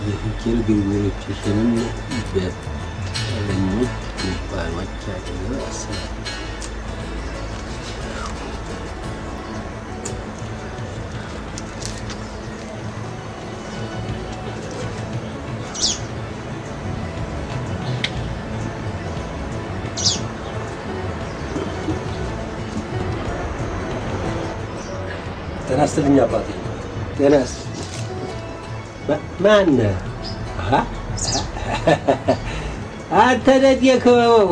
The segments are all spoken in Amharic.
የፍቅር ግንኙነቶችንም በቀለኞች ጉንፋኖች አድርገው ያስባል። ጤና ይስጥልኝ አባቴ። ጤናስ ማነህ? አንተ ነህ የክበበው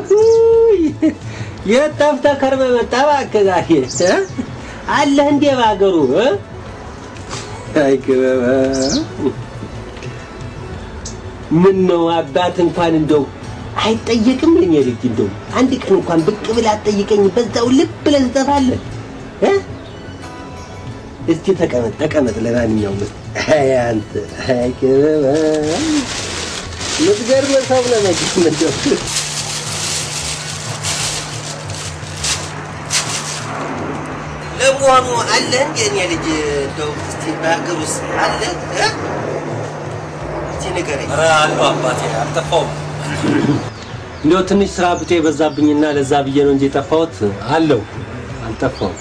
የት ጠፍተህ ከርመህ መጣህ? እባክህ ዛሬ እ? አለህ እንዴ በሀገሩ እ? አይ ክበበው ምን ነው አባት እንኳን እንደው አይጠየቅም የኔ ልጅ እንደው አንድ ቀን እንኳን ብቅ ብለህ አትጠይቀኝ በዛው ልብ ብለህ ትጠፋለህ እ? እስቲ ተቀመጥ ተቀመጥ። ለማንኛውም አይ አንተ አይ ክበበው የምትገርም ሰው ነህ መቼም እንደው ለመሆኑ አለ እንዴ እኔ ልጅ እንደው እስቲ በሀገር ውስጥ አለ እ? እስቲ ንገረኝ። ኧረ አለሁ አባቴ፣ አልጠፋሁም። እንደው ትንሽ ስራ ብጤ የበዛብኝና ለዛ ብዬ ነው እንጂ የጠፋሁት አለው አልጠፋሁም።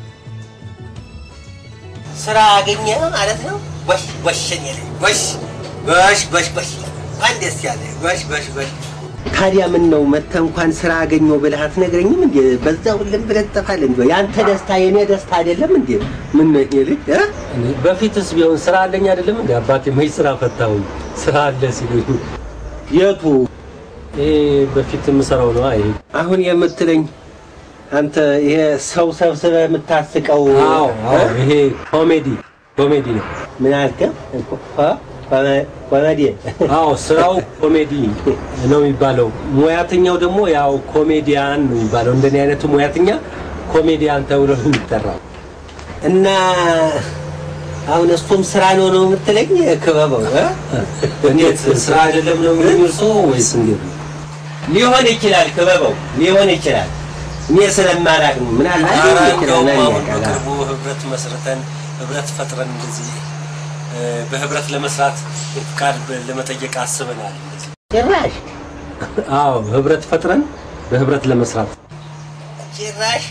ስራ አገኘ ማለት ነው። ጎሽ ጎሽ እኔ ልጅ ጎሽ ጎሽ ጎሽ ጎሽ እንኳን ደስ ያለ ጎሽ ጎሽ ጎሽ። ታዲያ ምን ነው መተህ እንኳን ስራ አገኘሁ ብለህ አትነግረኝም እንዴ? በዛው ልም ብለህ ትጠፋለህ እንዴ? ያንተ ደስታ የኔ ደስታ አይደለም እንዴ? ምን ነው ይሄ ልጅ እ? እኔ በፊትስ ቢሆን ስራ አለኝ አይደለም እንዴ አባቴ? መች ስራ ፈታሁኝ? ስራ አለ ሲሉኝ የቱ ይሄ በፊት የምሰራው ነው። አይ አሁን የምትለኝ አንተ ይሄ ሰው ሰብስበህ የምታስቀው አዎ አዎ፣ እ? ይሄ ኮሜዲ ኮሜዲ ነው። ምን አልከኝ? ኮ- ኮሜ- ኮሜዲ አዎ ስራው ኮሜዲ ነው የሚባለው። ሙያተኛው ደግሞ ያው ኮሜዲያን ነው የሚባለው። እንደኔ አይነቱ ሙያተኛ ኮሜዲያን ተብሎ ነው የሚጠራው። እና አሁን እሱም ስራ ነው ነው የምትለኝ ክበበው እ? እንዴት ስራ አይደለም ነው የሚሉኝ እርስዎ ወይስ እንዴት ነው? ሊሆን ይችላል ክበበው ሊሆን ይችላል እኔ ስለማላቅ ነው ምናልባት ኧረ ሊሆን ይችላል እንደውም ማን አሁን ያውቃል? በቅርቡ ህብረት መስርተን ህብረት ፈጥረን እንደዚህ እ፣ በህብረት ለመስራት ፍቃድ በ- ለመጠየቅ አስበናል። እንደዚህ ጭራሽ አዎ ህብረት ፈጥረን በህብረት ለመስራት ጭራሽ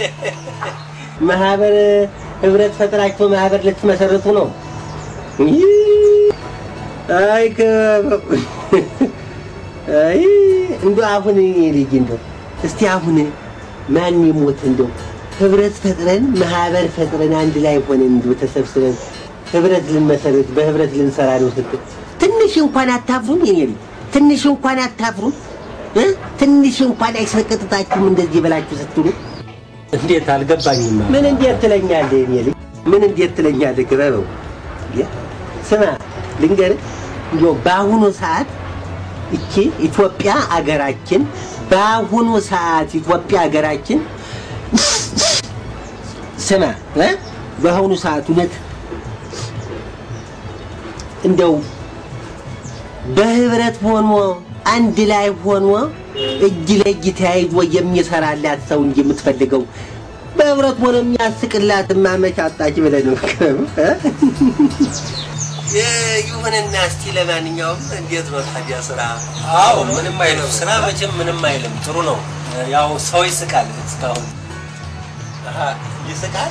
ማህበር ህብረት ፈጥራችሁ ማህበር ልትመሰርቱ ነው ይህ! አይ ክበበው አይ እንደው አሁን እኔ ልጅ እንደው እስቲ አሁን ማን ይሞት እንደው ህብረት ፈጥረን ማህበር ፈጥረን አንድ ላይ ሆነን እንደው ተሰብስበን ህብረት ልንመሰርት በህብረት ልንሰራ ነው ስትል ትንሽ እንኳን አታፍሩም? የኔ ልጅ ትንሽ እንኳን አታፍሩም? እ? ትንሽ እንኳን አይሰቀጥጣችሁም እንደዚህ ብላችሁ ስትሉ እንዴት አልገባኝም። ምን እንዴት ትለኛለህ? የኔ ልጅ ምን እንዴት ትለኛለህ? ክበበው እንዴ! ስማ ልንገርህ፣ እንዲያው በአሁኑ ሰዓት እቺ ኢትዮጵያ አገራችን በአሁኑ ሰዓት ኢትዮጵያ አገራችን ስማ እ በአሁኑ ሰዓት እውነት እንደው በህብረት ሆኖ አንድ ላይ ሆኖ እጅ ለእጅ ተያይዞ የሚሰራላት ሰው እንጂ የምትፈልገው በህብረት ሆኖ የሚያስቅላት ማመች አጣች ብለህ ነው እ? ይሁንና እስቲ ለማንኛውም እንዴት ነው ታዲያ ስራ? አዎ ምንም አይልም። ስራ መቼም ምንም አይልም። ጥሩ ነው። ያው ሰው ይስቃል እስካሁን። አሃ፣ ይስቃል።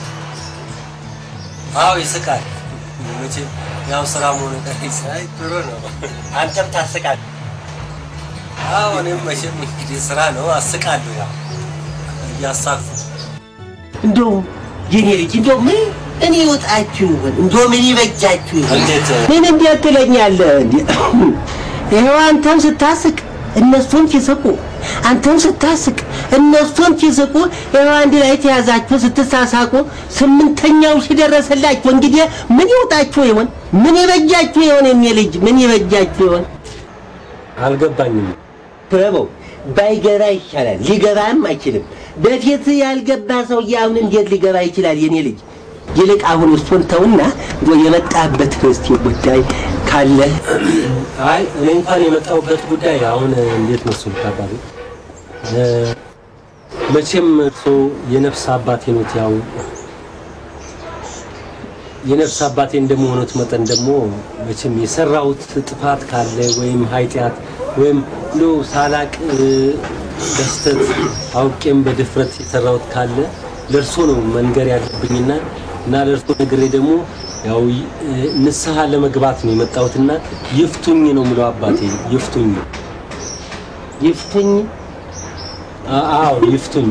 አዎ ይስቃል። መቼም ያው ስራ መሆኑ ቀር ይስቃል። ጥሩ ነው። አንተም ታስቃል። አዎ እኔም መቼም እንግዲህ ስራ ነው አስቃለሁ። ያው እያሳኩ እንደው የኔ ልጅ እንደው ምን እኔ ይወጣችሁ ይሆን እንደው ምን ይበጃችሁ ይሆን? እንዴት ምን እንዴት ትለኛለህ? እንዴ ይኸው አንተም ስታስቅ እነሱም ሲስቁ፣ አንተም ስታስቅ እነሱም ሲስቁ፣ ይኸው አንድ ላይ ተያዛችሁ ስትሳሳቁ፣ ስምንተኛው ሲደረሰላችሁ እንግዲህ ምን ይውጣችሁ ይሆን? ምን ይበጃችሁ ይሆን? የኔ ልጅ ምን ይበጃችሁ ይሆን? አልገባኝም። ክበበው ባይገባ ይሻላል። ሊገባም አይችልም። በፊት ያልገባ ሰውዬ አሁን እንዴት ሊገባ ይችላል? የኔ ልጅ ይልቅ አሁን እሱን ተውና እንደው የመጣበት እስቲ ጉዳይ ካለ አይ እኔ እንኳን የመጣሁበት ጉዳይ አሁን እንዴት መስሉ ታባሪ መቼም እርሶ የነፍስ አባቴ ኖት። ያው የነፍስ አባቴ እንደመሆኑት መጠን ደግሞ መቼም የሰራሁት ጥፋት ካለ ወይም ኃጢአት ወይም ሎ ሳላቅ እ፣ በስተት አውቄም በድፍረት የሰራሁት ካለ ለእርሶ ነው መንገር ያለብኝና እና ለእርሶ ነግሬ ደግሞ ያው ይ- እ፣ ንስሐ ለመግባት ነው የመጣሁትና ይፍቱኝ ነው የምለው አባቴ ይፍቱኝ። ይፍቱኝ አ- አዎ ይፍቱኝ።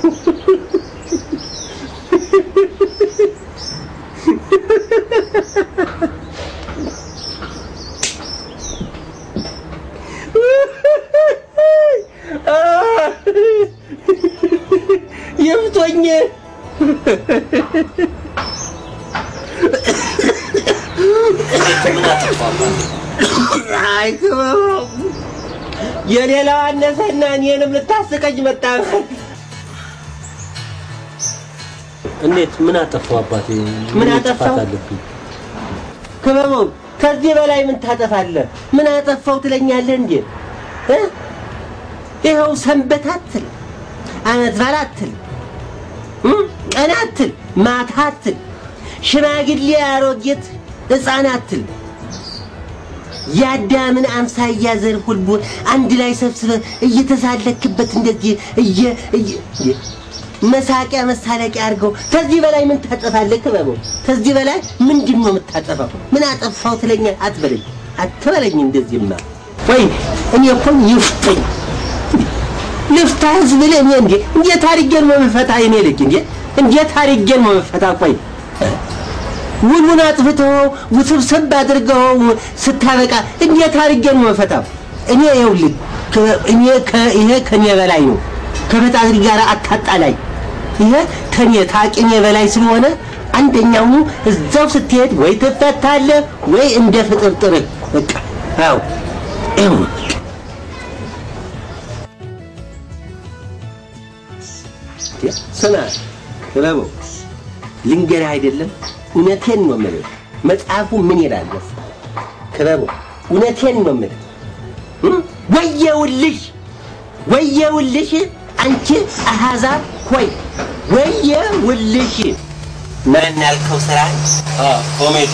ይፍቱኝ ምን አጠፋሁ አባቴ? አይ ክበበው የሌላው አነሰና እኔንም ልታስቀኝ መጣ እንዴት ምን አጠፋሁ አባቴ? ምን ጥፋት አጠፋሁ? አለብኝ? ክበበው ከዚህ በላይ ምን ታጠፋለህ ምን አጠፋው ትለኛለህ እንዴ እ? ይኸው ሰንበት አትል አመት በዓል አትል እ? ቀን አትል ማታ አትል ሽማግሌ አሮጌት ሕፃን አትል የአዳምን አምሳያ ዘር ሁሉ አንድ ላይ ሰብስበህ እየተሳለክበት እንደዚህ እየ እየ- እየ- መሳቂያ መሳለቂያ አድርገው። ከዚህ በላይ ምን ታጠፋለህ? ክበበው ከዚህ በላይ ምንድን ነው የምታጠፋው? ምን አጠፋው ትለኛ አትበለኝ፣ አትበለኝ። እንደዚህማ ወይ እኔ እኮ ይፍጠኝ ልፍታ ህዝብ ብለህ እኔ እንዴ እንዴት አድርጌን ነው የምፈታ? እኔ ልጅ እንዴ እንዴት አድርጌን ነው የምፈታ? ቆይ ውሉን አጥፍተው ውስብስብ አድርገው ስታበቃ እንዴት አድርጌ ነው መፈታው? እኔ ይኸውልህ ከ- እኔ ከ- ይሄ ከኔ በላይ ነው። ከፈጣሪ ጋር አታጣላኝ። ይሄ ከኔ ታቅኔ በላይ ስለሆነ አንደኛው እዛው ስትሄድ ወይ ትፈታለህ ወይ እንደ ፍጥርጥርህ በቃ አዎ ይኸው ነው። ስማ ክበበው ልንገርህ አይደለም እውነቴን ነው የምልህ። መጽሐፉ ምን ይላል መሰለህ? ክበበው እውነቴን ነው የምልህ። እም? ወየውልሽ ወየውልሽ አንቺ አሕዛብ ሆይ ወየውልሽ። ማን ያልከው ስራ አ ኮሜዲ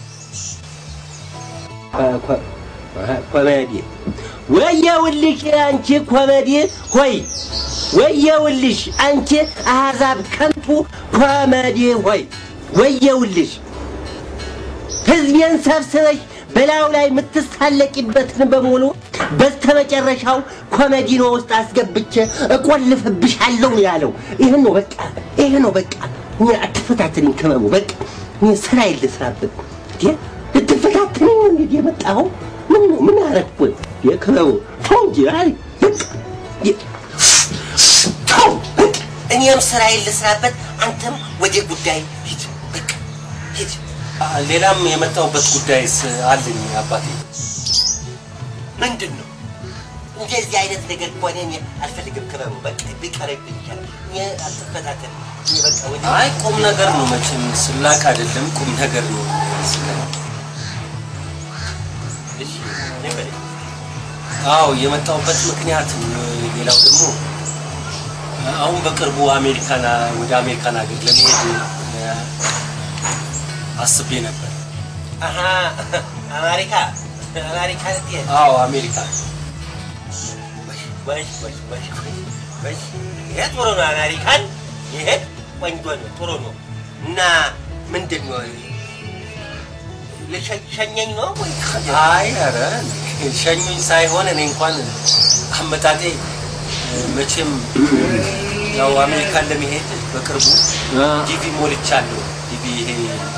ኮሜዲ ወየውልሽ አንቺ ኮሜዲ ሆይ ወየውልሽ አንቺ አሕዛብ ከንቱ ኮሜዲ ሆይ ወየውልሽ ሕዝቤን ሰብስበሽ በላዩ ላይ የምትሳለቂበትን በሙሉ በስተመጨረሻው ኮሜዲኖ ውስጥ አስገብቼ እቆልፍብሻለሁ ነው ያለው። ይህ ነው በቃ፣ ይህ ነው በቃ። እኔ አትፈታትንኝ ክበቡ፣ በቃ እኔ ስራ ልስራበት። እንዴ ልትፈታትንኝ ነው እንግዲህ የመጣኸው? ምን ነው ምን አረግኩ? የክበቡ ተው እንጂ አይ በቃ የ- ተው በቃ እኔም ስራዬን ልስራበት፣ አንተም ወደ ጉዳይ ሂድ። በቃ ሂድ። አ፣ ሌላም የመጣሁበት ጉዳይስ አለኝ አባቴ። ምንድን ነው እንደዚህ አይነት ነገር ከሆነ እኔ አልፈልግም። ክበቡ በቃ ቢቀርብኝ ይሻላል። እኔ አልተፈታተን እኔ በቃ ወደ አይ ቁም ነገር ነው መቼም ስላቅ አይደለም ቁም ነገር ነው። እሺ ይበል። አዎ የመጣሁበት ምክንያት ሌላው ደግሞ አሁን በቅርቡ አሜሪካን ወደ አሜሪካን ሀገር ለመሄድ እ፣ አስቤ ነበር። አሀ አሜሪካ አሜሪካ ልትሄድ አዎ አሜሪካ ወይ ወይ ወይ ወይ ይሄ ጥሩ ነው። አሜሪካን ይሄ ቆንጆ ነው፣ ጥሩ ነው። እና ምንድን ነው ልሸኘኝ ነው ወይ? አይ ኧረ ሸኙኝ ሳይሆን እኔ እንኳን አመጣጤ እ፣ መቼም ያው አሜሪካን ለመሄድ በቅርቡ ዲቪ ሞልቻለሁ። ዲቪ ይሄ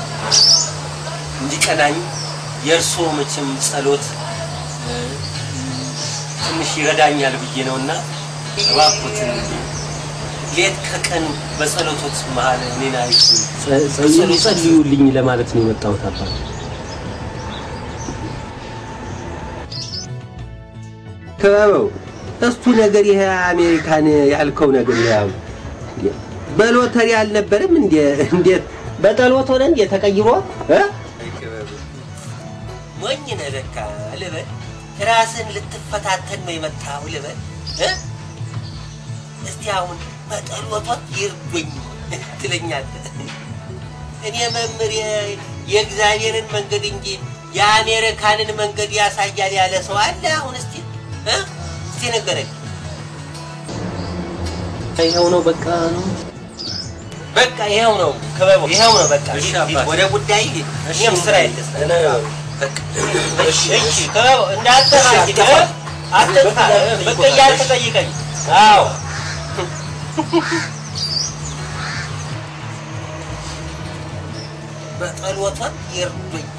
እንዲቀናኝ የእርስዎ መቼም ጸሎት እ፣ ትንሽ ይረዳኛል ብዬ ነውና እባክዎትን ሌት ከቀን በጸሎቶት መሀል እኔን አይቱ ጸልዩልኝ ለማለት ነው የመጣሁት አባት። ክበበው እሱ ነገር ይሄ አሜሪካን ያልከው ነገር ያው በሎተሪ አልነበረም እንዴ? እንዴት በጠሎት ሆነ እንዴ ተቀይሮ እ? ሞኝ ነህ ለካ ልበል። ራስን ልትፈታተን ነው የመጣው ልበል እ? እስቲ አሁን በጠሎቶት ይርዱኝ ትለኛለህ። እኔ መምህር የእግዚአብሔርን መንገድ እንጂ የአሜሪካንን መንገድ ያሳያል ያለ ሰው አለ? አሁን እስቲ እ? እስቲ ንገረኝ። ይኸው ነው በቃ ነው። በቃ ይኸው ነው ክበቡ፣ ይኸው ነው በቃ። እሺ ሂድ፣ ሂድ፣ አባቴ። ወደ ጉዳይ ሂድ። እሺ፣ እኔም ስራ የለስ እኔ ነው። እሺ፣ እሺ፣ ክበቡ እንዳትጠፋ እንግዲህ እ? አትጥፋ፣ እ? ብቅ እያልክ ጠይቀኝ። አዎ በጸሎቷም ይርዱኝ።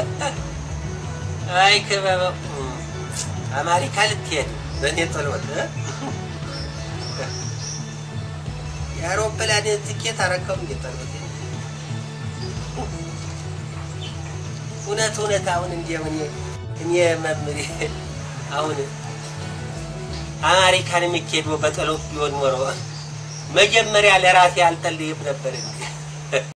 አይ ክበበው አሜሪካ ልትሄድ በእኔ ጸሎት እ? የአውሮፕላን ትኬት አረከው እንዴ ጸሎት እውነት እውነት አሁን እንዲያው እኔ እኔ መምሬ አሁን አሜሪካን የሚካሄደው በጸሎት ቢሆን ኖሮ መጀመሪያ ለራሴ አልጸልይም ነበር እንዴ